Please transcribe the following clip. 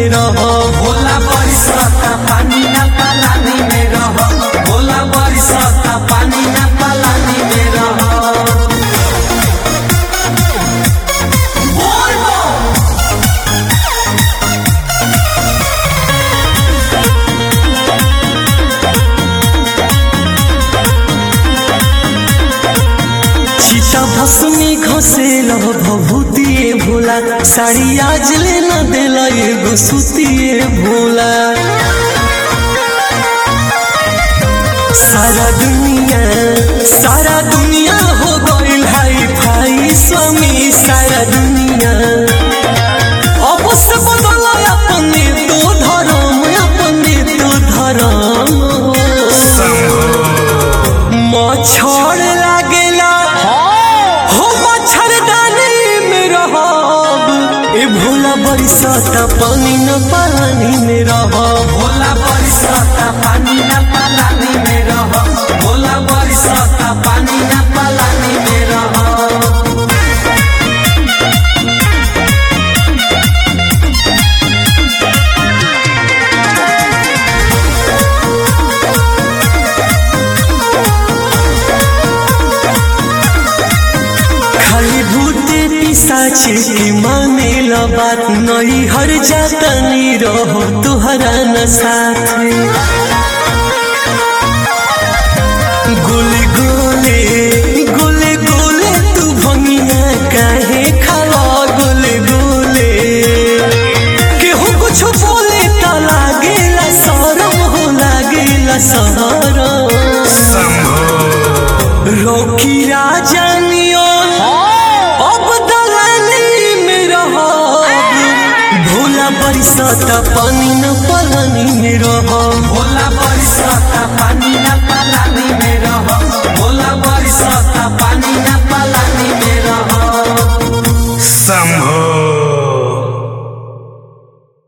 रह भोला बरसता पानी ना पालानी में रह भोला बरसता पानी ना पालानी में रह बोल बो चिता भस्मी घसेल भभूतिए भोला साड़ी आज ले न देल एगो सुतिए भोला सारा दुनिया सारा दुनिया हो गइल हाई फाई स्वामी सारा दुनिया अब से बदल अपने तो धर्म अपने तो धर्म मच्छर लागेला हो मच्छरदानी में रहब ए भोला बरसाता पानी न पानी में रहब भोला बरसता पानी ना पालानी में रह भोला बरसता पानी ना पालानी में रह खाली भूते पिसाचे के माने ला बात नहीं हर जाता नहीं रहो तुहरा न साथ गोले गोले गोले गोले तू भंगिया काहे खावा गोले गोले केहू कुछ बोले त लागेला शरम हो लागेला शरम रोकी राजानियो अब दलाली में रहब भोला बरसाता पानी न पानी में रहब भोला